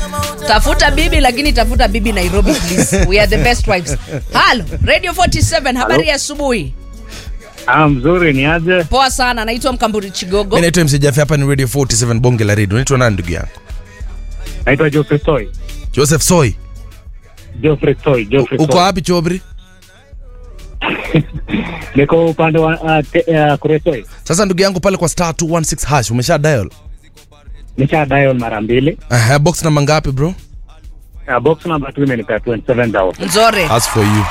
tafuta bibi lakini tafuta bibi nairobi please we are the best wives halo radio 47 habari ya asubuhi Ah, mzuri ni aje? poa sana naitwa mkamburi chigogo mi naitwa msijafi hapa ni radio 47 bonge la redio naitwa nani ndugu yangu Naitwa Geoffrey Toy. joseph soy Geoffrey Toy, Geoffrey uko Toy. wapi chobri Niko upande wa uh, te, uh, Kuretoi. sasa ndugu yangu pale kwa star 216 hash umesha dial Nisha dial mara mbili. Aha, box namba ngapi bro Uh, box number 2 imenipea 27000. nzore as for you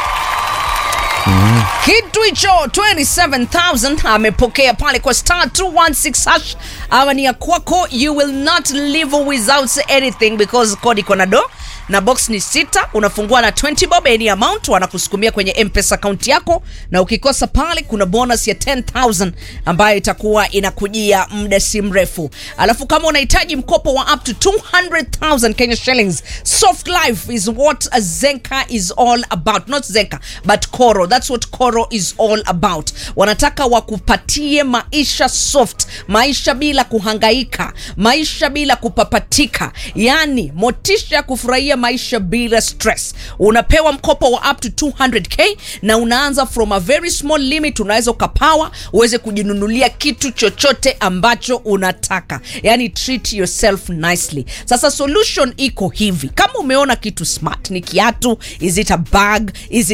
kitu hicho 27000 amepokea pale kwa star 216 hash awa ni ya kwako you will not live without anything because kodi iko na do na box ni sita unafungua na 20 bob any amount wanakusukumia kwenye mpesa akaunti yako na ukikosa pale kuna bonus ya 10000 ambayo itakuwa inakujia muda si mrefu alafu kama unahitaji mkopo wa up to 200000 kenya shillings soft life is what zenka is all about not zenka but koro that's what koro is all about wanataka wakupatie maisha soft maisha bila kuhangaika maisha bila kupapatika yani motisha ya kufurahia maisha bila stress unapewa mkopo wa up to 200k na unaanza from a very small limit unaweza ukapawa uweze kujinunulia kitu chochote ambacho unataka yani treat yourself nicely sasa solution iko hivi kama umeona kitu smart ni kiatu is it a bag is it